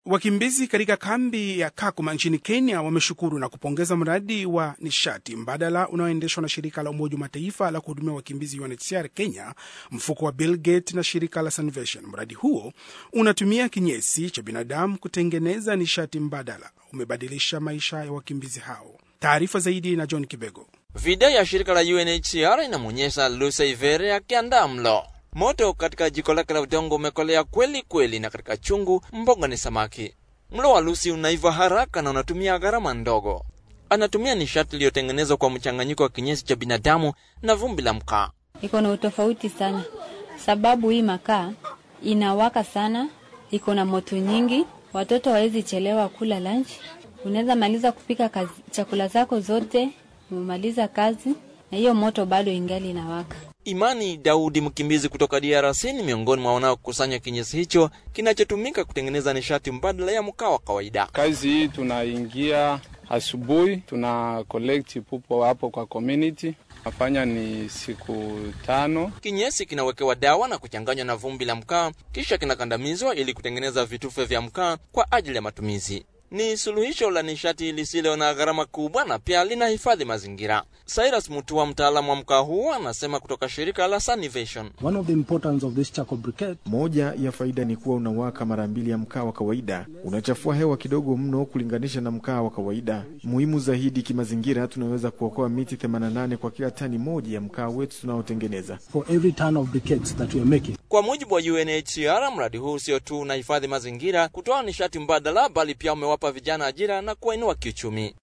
Wakimbizi katika kambi ya Kakuma nchini Kenya wameshukuru na kupongeza mradi wa nishati mbadala unaoendeshwa na shirika la Umoja wa Mataifa la kuhudumia wakimbizi UNHCR Kenya, mfuko wa Bill Gates na shirika la Salvation. Mradi huo unatumia kinyesi cha binadamu kutengeneza nishati mbadala, umebadilisha maisha ya wakimbizi hao. Taarifa zaidi na John Kibego. Video ya shirika la UNHCR inamwonyesha Lucy Ivere akiandaa mlo. Moto katika jiko lake la udongo umekolea kweli kweli, na katika chungu mboga ni samaki. Mlo wa Lucy unaiva haraka na unatumia gharama ndogo. Anatumia nishati iliyotengenezwa kwa mchanganyiko wa kinyesi cha binadamu na vumbi la mkaa. Iko na utofauti sana, sababu hii makaa inawaka sana, iko na moto nyingi, watoto hawezi chelewa kula lunch. Unaweza maliza kupika kazi, chakula zako zote, umemaliza kazi na hiyo moto bado ingali inawaka. Imani Daudi, mkimbizi kutoka DRC, ni miongoni mwa wanaokusanya kinyesi hicho kinachotumika kutengeneza nishati mbadala ya mkaa wa kawaida. Kazi hii tunaingia asubuhi, tuna collect pupo hapo kwa community, nafanya ni siku tano. Kinyesi kinawekewa dawa na kuchanganywa na vumbi la mkaa, kisha kinakandamizwa ili kutengeneza vitufe vya mkaa kwa ajili ya matumizi. Ni suluhisho la nishati lisilo na gharama kubwa na pia linahifadhi mazingira. Cyrus Mutua, mtaalamu wa mkaa huo, anasema kutoka shirika la Sunivation. One of the importance of this charcoal briquette Moja ya faida ni kuwa unawaka mara mbili ya mkaa wa kawaida, unachafua hewa kidogo mno kulinganisha na mkaa wa kawaida. Muhimu zaidi kimazingira, tunaweza kuokoa miti 88 kwa kila tani moja ya mkaa wetu tunaotengeneza. for every ton of briquettes that we are making. Kwa mujibu wa UNHCR, mradi huu sio tu unahifadhi mazingira, kutoa nishati mbadala, bali pia umewapa vijana ajira na kuwainua kiuchumi.